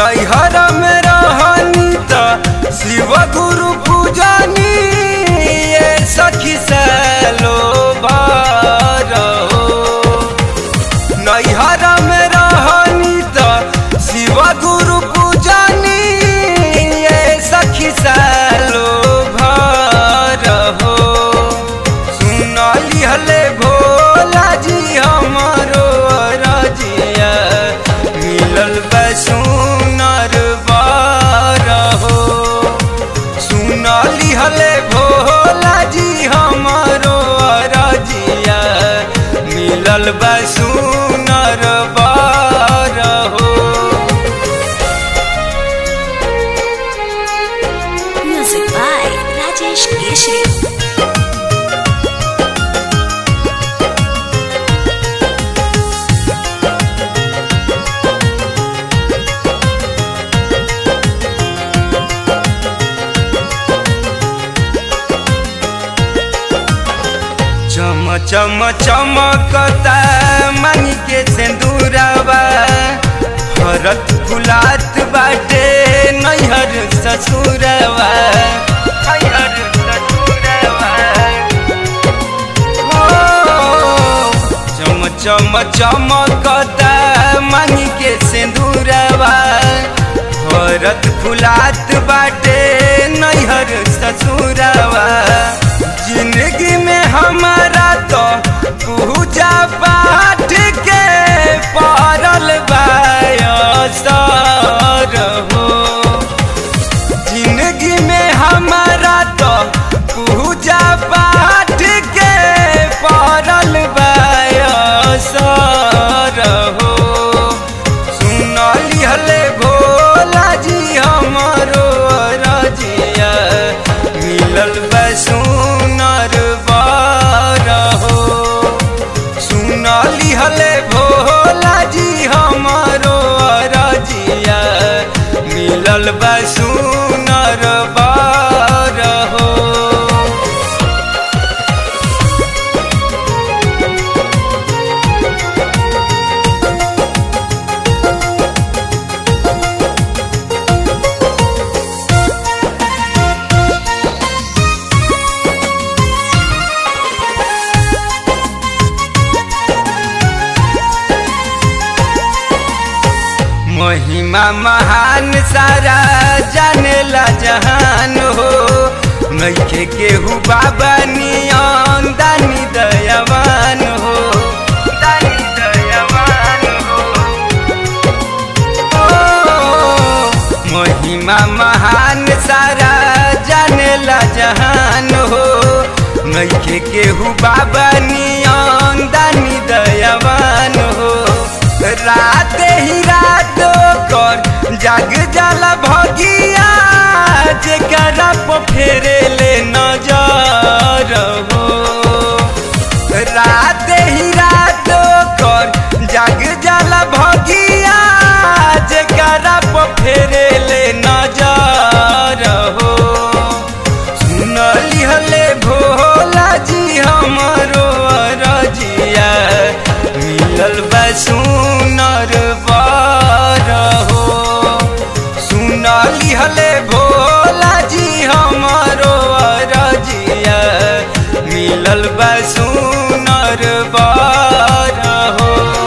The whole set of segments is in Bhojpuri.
नैहर में रहनी त शिव गुरु पूजनी ये सखी सलो भर हो नैहर में रहनी त शिव गुरु पूजनी ये सखी सालो भर हो सुनली हले भोला जी हमरो रजिया मिलल बैसुनर बार हो सुनली हले भोला जी हमरो रजिया मिलल बैसुनर बार हो Music by Rajesh Keshri. चम चम चमकता मनी के सिंदूरवा भरत फुलात बाटे नैहर ससुरवा नैहर ससुरवा हो चम चम चमकता मनी के सिंदूरवा भरत फुलात बाटे नैहर ससुरवा जिंदगी में हमारा तो पूजा पाठ के पड़ल बायसर हो जिंदगी में हमारा तो पूजा पाठ के पड़ल बायसर हो सुनली हले भोला जी हमरो रजिया मिलल बैसुनर बार हो सुनली हले भोला जी हमरो रजिया मिलल बैसुनर बार हो महिमा महान सारा जानेला जहान हो नैखे केहू बाबा नियन दानी दयावान हो दानी दयावान हो ओ, महिमा महान सारा जानेला जहान हो नैखे केहू बाबा नियन दानी दयावान हो रात ही रात कर जाग जाला भगिया जेकरा पे फेरे ले नजर हो रात ही रात कर जाग जाला भगिया जेकरा पे फेरे ले नजर हो सुनली हले भोला जी हमरो रजिया मिलल बैसुनर बार हो सुनली हले भोला जी हमरो रजिया मिलल बैसुनर बार हो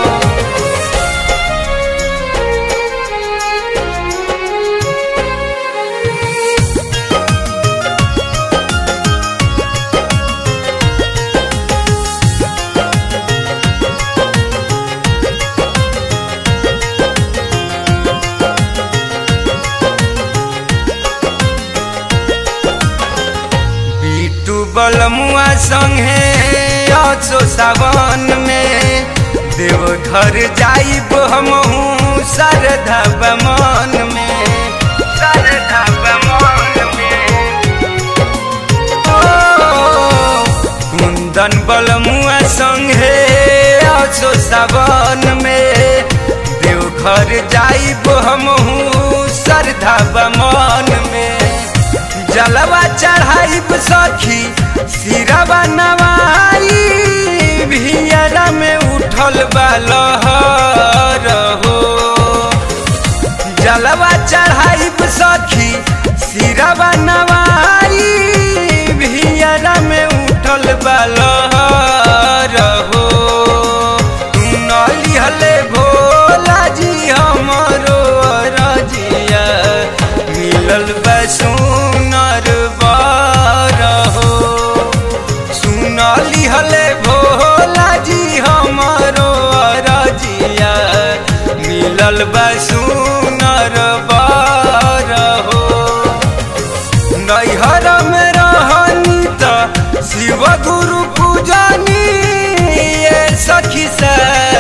बिटू बलमुआ संगे असो सावन में देवघर जाइब हमहू श्रद्धा बमन में श्रद्धा बमन में ओ, कुंदन बलमुआ संगे असो सावन में देवघर जाइब हमहू श्रद्धा बमन में जलवा चढ़ाइब सखी सिरवा नवाई भियरा में उठल बा लहर हो जलवा बा सुनर बर हो नैहर में रहनी त शिव गुरु पूजनी ये सखी सा